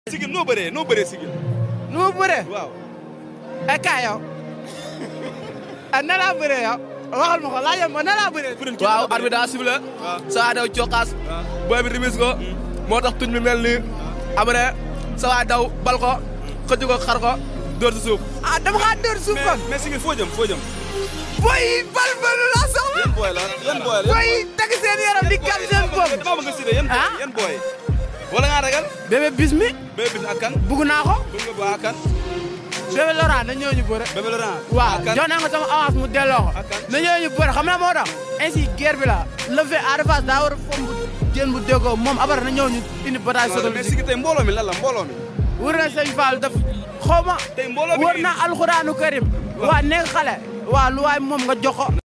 sigil noo bëree noo bëree sigil. nu mu bëree. waaw. eh kaay yow. ah na laa bëree yow. waxal ma ko laajal ma na laa bëree. waaw arbitre daa sifflé saa daw cokkaas booy bi rimis ko moo tax tuñ bi mel nii après sa waay daw bal ko xëcc ko xar ko dóor si suuf ah dama xaa dóor suuf kon. mais sigil foo jëm foo jëm. booy yi bal balu laa soxla. yan booy la yan booy la. booy yi teg seen yaram di gam seen bopp. dama bëgg nga cité yan Ah? yan booy. wala ngaa ragal. bébé bismi. bébé bis ak kan. bugg naa ko. bëgg nga boo ak kan. bébé Laurent na ñëw ñu bëre. bébé Laurent. waaw ak kan. jox naa ko sama avance mu delloo ko. Ak kan. na ñëw ñu bëre xam na moo tax. ainsi guerre bi la. le fait Ada Fass daa war a fomb jën bu déggoo moom abar na ñëw ñu indi bataille mais psychologique. sigil tey mbooloo mi lan la mbooloo mi. wër na sëñ Fall daf xaw ma. tey mbooloo mi wër na alxuraanu karim. waa nekk xale. waa lu waay moom nga jox ko.